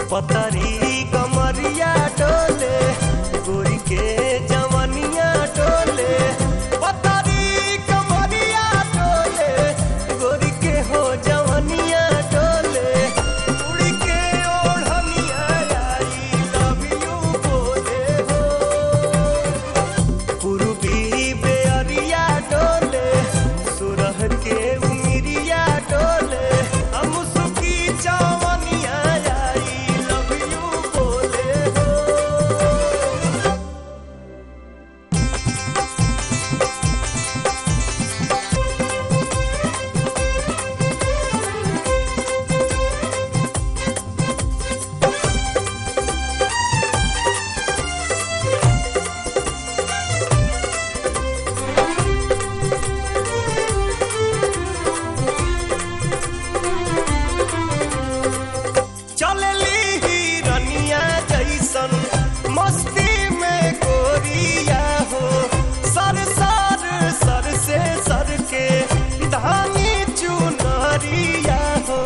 पतरी कमरिया डोले गोरी के जवनिया डोले पतरी कमरिया डोले गोरी के हो जवनिया डोले उड़ी के ओढ़निया आई लव यू बोले हो पूर्वी बेअरिया डोले सुरह के उमिरिया डोले हम सुखी चावनिया आई लव यू बोले हो चलली हिरनिया जैसन मस्ती में गोरिया हो सर सर सर से सर के धानी चुनरिया हो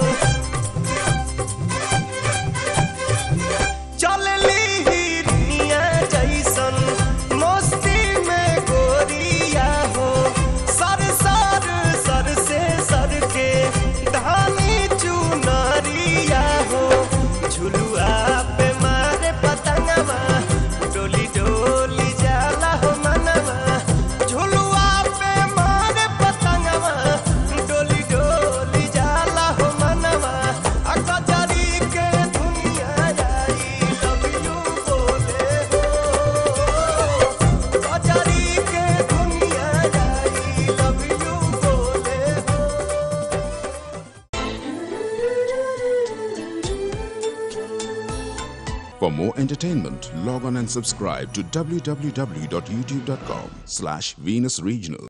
चलली हिरनिया जैसन मस्ती में गोरिया हो सर सर सर से सर के धानी चुनरिया हो झुलुआ पे मारे पतंगवा डोली डोली जाला हो मनवा झुलुआ पे मारे पतंगवा डोली डोली जाला हो मनवा आ कजरी के दुनिया आई लव यू बोले हो कजरी के दुनिया आई लव यू बोले हो For more entertainment, log on and subscribe to www.youtube.com slash Venus Regional.